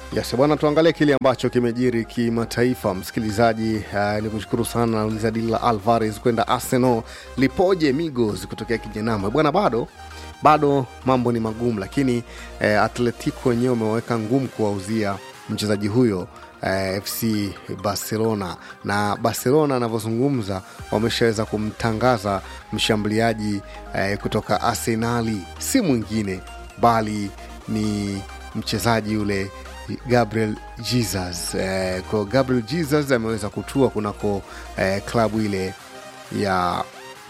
Yes, bwana, tuangalie kile ambacho kimejiri kimataifa. Msikilizaji, uh, ni kushukuru sana nauliza dili la Alvarez kwenda Arsenal lipoje Migos kutokea Kijenama bwana, bado bado mambo ni magumu, lakini eh, Atletico wenyewe wameweka ngumu kuwauzia mchezaji huyo eh, FC Barcelona na Barcelona anavyozungumza wameshaweza kumtangaza mshambuliaji eh, kutoka Arsenali, si mwingine bali ni mchezaji yule Gabriel Jesus. Eh, kwa Gabriel Jesus ameweza kutua kunako eh, klabu ile ya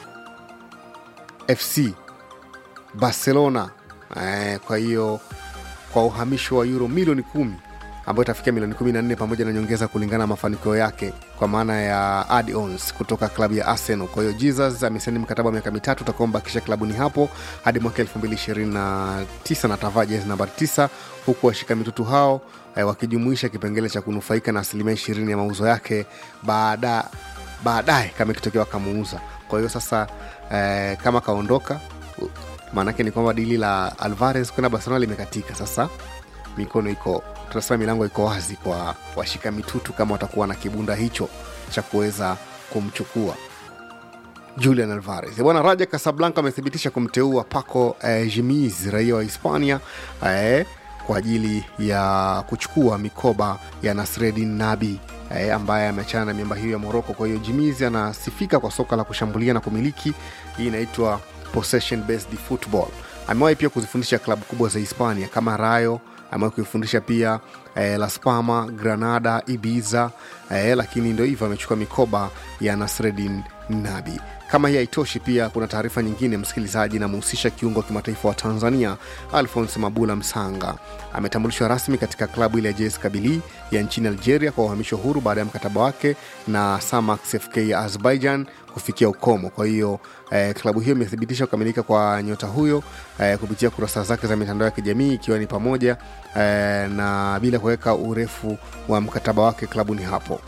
FC Barcelona eh, kwa hiyo kwa uhamisho wa euro milioni kumi ambayo itafikia milioni kumi na nne pamoja na nyongeza kulingana na mafanikio yake kwa maana ya add-ons kutoka klabu ya Arsenal. Kwa hiyo Jesus amesaini mkataba wa miaka mitatu utakaombakisha klabuni hapo hadi mwaka 2029 na atavaa jezi nambari 9 huku washika mitutu hao eh, wakijumuisha kipengele cha kunufaika na asilimia 20 ya mauzo yake baada baadaye kama ikitokea wakamuuza. Kwa hiyo sasa eh, kama kaondoka maanake ni kwamba dili la Alvarez kwenda Barcelona limekatika. Sasa mikono iko tunasema milango iko wazi kwa washika mitutu kama watakuwa na kibunda hicho cha kuweza kumchukua Julian Alvarez. Bwana Raja Casablanca amethibitisha kumteua Paco eh, Jimiz raia wa Hispania eh, kwa ajili ya kuchukua mikoba ya Nasreddin Nabi eh, ambaye ameachana na miamba hiyo ya Moroko. Kwa hiyo Jimiz anasifika kwa soka la kushambulia na kumiliki, hii inaitwa possession based football. Amewahi pia kuzifundisha klabu kubwa za Hispania kama Rayo amewahi kuifundisha pia eh, Las Palmas, Granada, Ibiza eh, lakini ndo hivyo amechukua mikoba ya Nasreddin Nabi. Kama hii haitoshi, pia kuna taarifa nyingine msikilizaji, inamhusisha kiungo wa kimataifa wa Tanzania Alphonse Mabula Msanga. Ametambulishwa rasmi katika klabu ile ya JS Kabylie ya nchini Algeria kwa uhamisho huru baada ya mkataba wake na Samax FK ya Azerbaijan kufikia ukomo. Kwa hiyo eh, klabu hiyo imethibitisha kukamilika kwa nyota huyo eh, kupitia kurasa zake za mitandao ya kijamii ikiwa ni pamoja eh, na bila kuweka urefu wa mkataba wake klabuni hapo.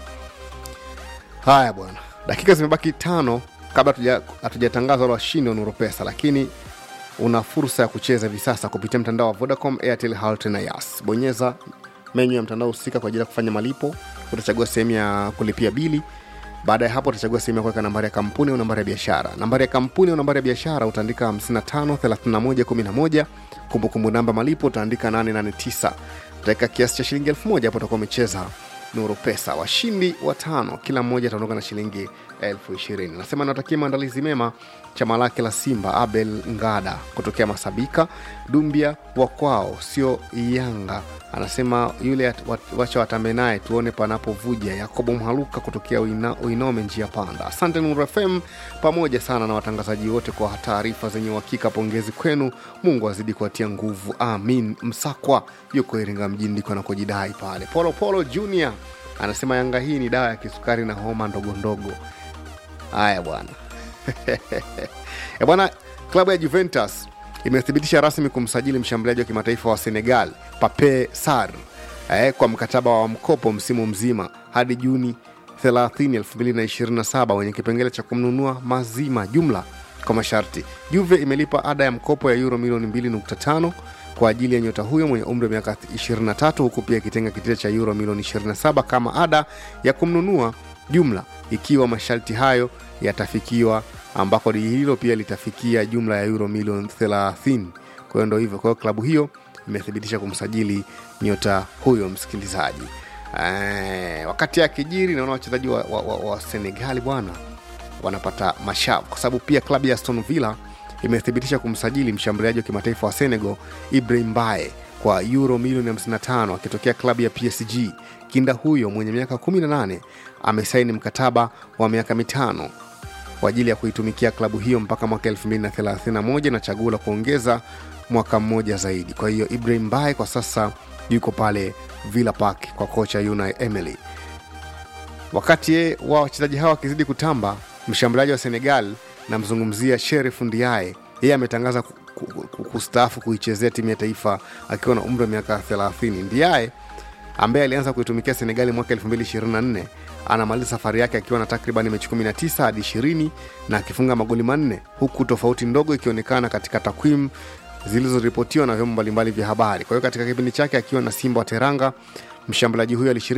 Haya bwana, dakika zimebaki tano kabla hatujatangaza wale washindi wa Nuru Pesa, lakini una fursa ya kucheza hivi sasa kupitia mtandao wa Vodacom, Airtel, Halotel na Yas. Bonyeza menyu ya mtandao husika kwa ajili ya kufanya malipo. Utachagua sehemu ya kulipia bili. Baada ya hapo, utachagua sehemu ya kuweka nambari ya kampuni au nambari ya biashara. Nambari ya kampuni au nambari ya biashara utaandika 55 31 11. Kumbukumbu namba malipo utaandika 889. Utaweka kiasi cha shilingi elfu moja hapo utakuwa umecheza Nuru Pesa. Washindi watano, kila mmoja ataondoka na shilingi elfu ishirini. Nasema natakia maandalizi mema chama lake la Simba Abel Ngada kutokea Masabika Dumbia wa kwao, sio Yanga. Anasema yule wacha watambe naye tuone panapovuja. Yakobo Mhaluka kutokea Uina, Uinome njia panda. Asante Nuru FM pamoja sana na watangazaji wote kwa taarifa zenye uhakika. Pongezi kwenu, Mungu azidi kuwatia nguvu, amin. Msakwa yuko Iringa mjini ndiko anakojidai pale. Polo Polo Junior anasema Yanga hii ni dawa ya kisukari na homa ndogo ndogo. Haya bwana bwana, klabu ya Juventus imethibitisha rasmi kumsajili mshambuliaji wa kimataifa wa Senegal Pape Sarr eh, kwa mkataba wa mkopo msimu mzima hadi Juni 30, 2027 wenye kipengele cha kumnunua mazima jumla kwa masharti. Juve imelipa ada ya mkopo ya euro milioni 2.5 kwa ajili ya nyota huyo mwenye umri wa miaka 23 huku pia ikitenga kitita cha euro milioni 27 kama ada ya kumnunua jumla ikiwa masharti hayo yatafikiwa, ambako dili hilo pia litafikia jumla ya euro milioni 30. Kwa hiyo ndo hivyo. Kwa hiyo klabu hiyo imethibitisha kumsajili nyota huyo msikilizaji. Eee, wakati akijiri naona wachezaji wa, wa, wa, wa Senegali bwana wanapata mashavu kwa sababu pia klabu ya Aston Villa imethibitisha kumsajili mshambuliaji wa kimataifa wa Senegal Ibrahim Bae kwa euro milioni 55 akitokea klabu ya PSG. Kinda huyo mwenye miaka 18 amesaini mkataba wa miaka mitano kwa ajili ya kuitumikia klabu hiyo mpaka mwaka 2031 na chaguo la kuongeza mwaka mmoja zaidi. Kwa hiyo Ibrahim Bae kwa sasa yuko pale Villa Park kwa kocha Unai Emery. Wakati wa wachezaji hawa wakizidi kutamba, mshambuliaji wa Senegal namzungumzia Sherif Ndiaye, yeye ametangaza kustaafu kuichezea timu ya taifa akiwa na umri wa miaka 30. Ndiaye ambaye alianza kuitumikia Senegali mwaka 2024 anamaliza safari yake akiwa na takriban mechi 19 hadi 20 na akifunga magoli manne, huku tofauti ndogo ikionekana katika takwimu zilizoripotiwa na vyombo mbalimbali vya habari. Kwa hiyo katika kipindi chake akiwa na Simba wa Teranga, mshambuliaji huyo alishiriki